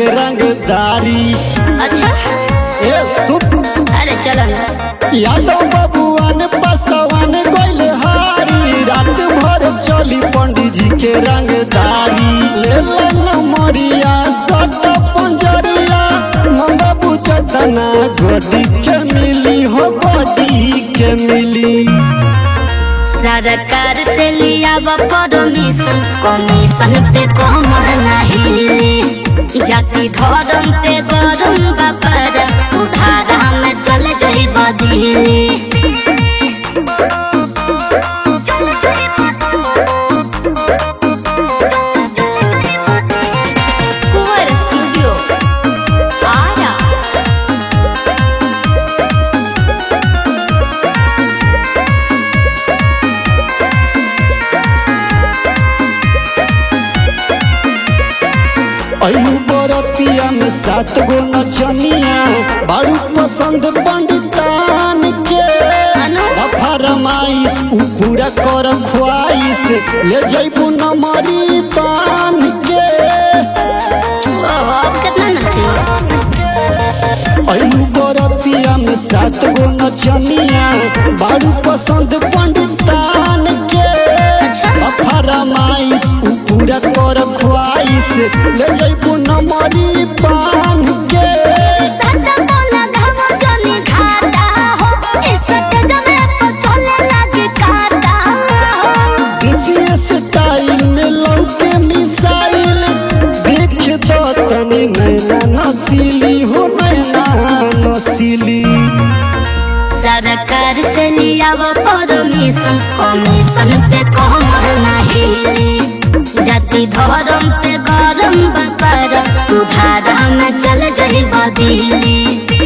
रंगदारी अच्छा ए सुप अरे चलो ना यादव बबुआन बसवान गइल हारी रात भर चली पंडित जी के रंगदारी ले लन मरिया सट पंजरिया मंगा बुचतना गोडी के मिली हो गोडी के मिली सरकार से लिया परमिशन कमीशन पे कमर नहीं ली जाति धर्म पे गरम बापर उधारा में चल जाई बदली कुंवर स्टूडियो आया अयु बरतिया में सात गो नचनिया बारू पसंद पंडितान के अनु? फरमाइश उ पूरा कर ख्वाइश ले जैबू नमरी बान के ओहो, अब कितना नचे अयु बरतिया में सात गो नचनिया बारू पसंद पंडितान के फरमाइश उ पूरा कर ख्वाइश ले जैबू नमरी बान के सदा बोला धामो जनी घाटा हो इज्जत जमे पर चले लागे काटा हो इसी स्टाइल में लौके मिसाइल देख दो तनी नैना नसीली हो नैना नसीली सरकार से लिया वो परमिशन कमीशन पे कमर नहीं ली जाति धर्म पे गरम बकर उधारा में चल जाई बदली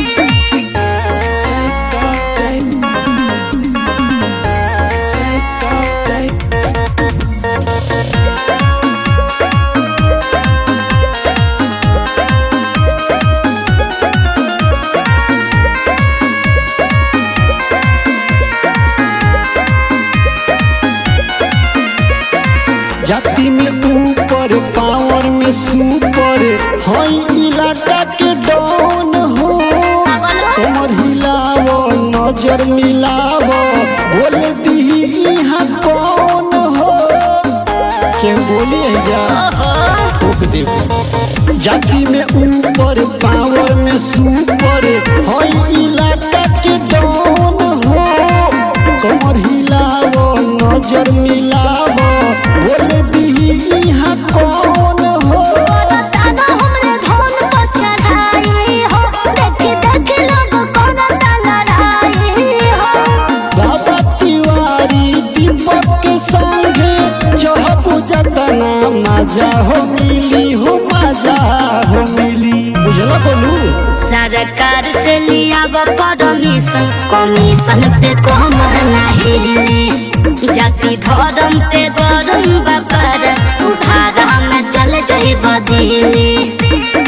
जाति में ऊपर पावर में सुपर हई इलाका के डॉन हो कमर हिलावो नजर मिलावो बोल दी यहाँ कौन हो के बोले जा ठोक देबो जाति में ऊपर पावर में सुपर हई इलाका के डॉन हो कमर हिलावो नजर मिलावो बोल दी यहाँ कौन हो दादा हमरे धन पर चढ़ाई हो देखी देखी लोग कोना लड़ाई हो बाबा तिवारी दीपक के संगे चहबू जतना मजा हो मिली हो मजा हो मिली बुझला बोलू सरकार से लिया परमिशन कमीशन पे कमर नहीं ली जाति धर्म पे गरम बकर उधारा में चल जाई बदली